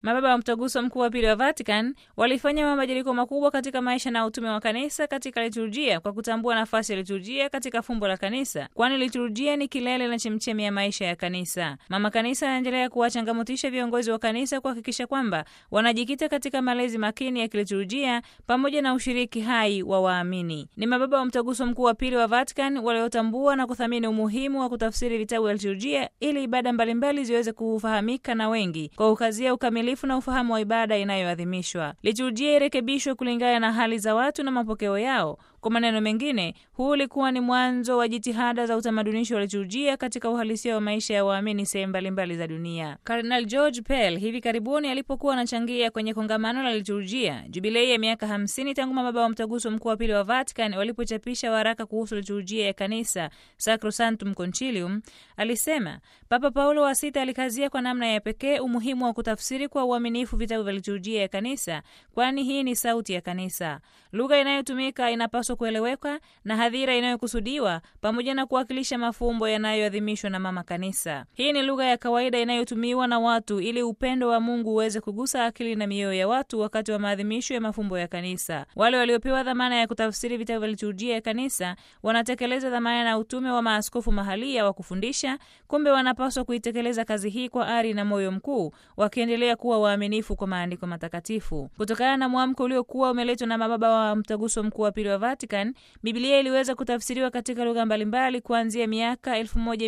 Mababa wa Mtaguso Mkuu wa Pili wa Vatican walifanya mabadiliko makubwa katika maisha na utume wa kanisa katika liturujia kwa kutambua nafasi ya liturujia katika fumbo la kanisa, kwani liturujia ni kilele na chemchemi ya maisha ya kanisa. Mama Kanisa anaendelea kuwachangamotisha viongozi wa kanisa kuhakikisha kwamba wanajikita katika malezi makini ya kiliturujia pamoja na ushiriki hai wa waamini. Ni mababa wa Mtaguso Mkuu wa Pili wa Vatican waliotambua na kuthamini umuhimu wa kutafsiri vitabu vya liturujia ili ibada mbalimbali ziweze kufahamika na wengi kwa ukazia ukamilifu na ufahamu wa ibada inayoadhimishwa. Liturujia irekebishwe kulingana na hali za watu na mapokeo yao. Kwa maneno mengine, huu ulikuwa ni mwanzo wa jitihada za utamadunisho wa liturujia katika uhalisia wa maisha ya waamini sehemu mbalimbali za dunia. Kardinal George Pell hivi karibuni alipokuwa anachangia kwenye kongamano la liturujia jubilei ya miaka 50 tangu mababa wa mtaguso mkuu wa pili wa Vatican walipochapisha waraka kuhusu liturujia ya kanisa Sacrosanctum Concilium, alisema Papa Paulo wa Sita alikazia kwa namna ya pekee umuhimu wa kutafsiri kwa uaminifu vitabu vya liturujia ya kanisa, kwani hii ni sauti ya kanisa. Lugha inayotumika inapaswa kueleweka na hadhira inayokusudiwa pamoja na kuwakilisha mafumbo yanayoadhimishwa na mama kanisa. Hii ni lugha ya kawaida inayotumiwa na watu ili upendo wa Mungu uweze kugusa akili na mioyo ya watu wakati wa maadhimisho ya mafumbo ya kanisa. Wale waliopewa dhamana ya kutafsiri vitabu vya liturujia ya kanisa wanatekeleza dhamana na utume wa maaskofu mahalia wa kufundisha. Kumbe wanapaswa kuitekeleza kazi hii kwa ari na moyo mkuu, wakiendelea kuwa waaminifu kwa maandiko matakatifu. Kutokana na mwamko uliokuwa umeletwa na mababa wa mtaguso mkuu wa pili wa Vatican, Biblia iliweza kutafsiriwa katika lugha mbalimbali kuanzia miaka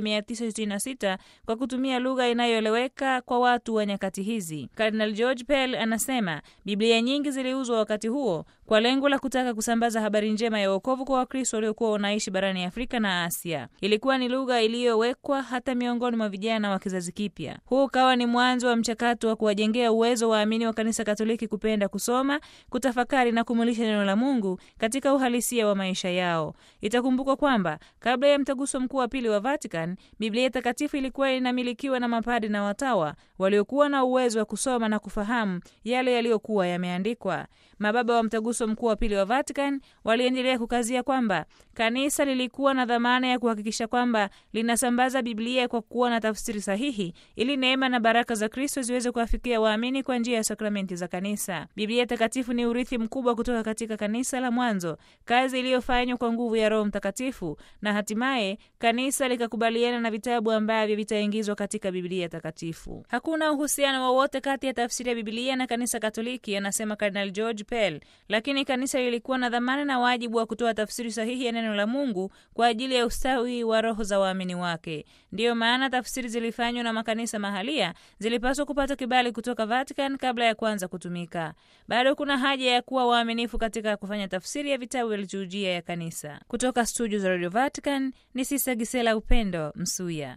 1966 kwa kutumia lugha inayoeleweka kwa watu wa nyakati hizi. Cardinal George Pell anasema Biblia nyingi ziliuzwa wakati huo kwa lengo la kutaka kusambaza habari njema ya wokovu kwa Wakristo waliokuwa wanaishi barani Afrika na Asia. Ilikuwa ni lugha iliyowekwa hata miongoni mwa vijana wa kizazi kipya. Huu ukawa ni mwanzo wa mchakato wa kuwajengea uwezo waamini wa Kanisa Katoliki kupenda kusoma, kutafakari na kumulisha neno la Mungu katika uhalisia wa maisha yao. Itakumbukwa kwamba kabla ya mtaguso mkuu wa pili wa Vatican, Biblia takatifu ilikuwa inamilikiwa na mapadi na watawa waliokuwa na uwezo wa kusoma na kufahamu yale yaliyokuwa yameandikwa. Mababa wa mtaguso mkuu wa pili wa Vatican waliendelea kukazia kwamba kanisa lilikuwa na dhamana ya kuhakikisha kwamba linasambaza Biblia kwa kuwa na tafsiri sahihi, ili neema na baraka za Kristo ziweze kuwafikia waamini kwa njia ya sakramenti za kanisa. Biblia takatifu ni urithi mkubwa kutoka katika kanisa la mwanzo, kazi iliyofanywa kwa nguvu ya Roho Mtakatifu, na hatimaye kanisa likakubaliana na vitabu ambavyo vitaingizwa katika Biblia takatifu. Hakuna uhusiano wowote kati ya tafsiri ya Biblia na kanisa Katoliki, anasema Cardinal George Pell, lakini kanisa lilikuwa na dhamana na wajibu wa kutoa tafsiri sahihi ya neno la Mungu kwa ajili ya ustawi wa roho za waamini wake. Ndiyo maana tafsiri zilifanywa na makanisa mahalia zilipaswa kupata kibali kutoka Vatican kabla ya kuanza kutumika. Bado kuna haja ya kuwa waaminifu katika kufanya tafsiri ya vitabu vya liturujia ya kanisa. Kutoka studio za Radio Vatican ni Sisa Gisela Upendo Msuya.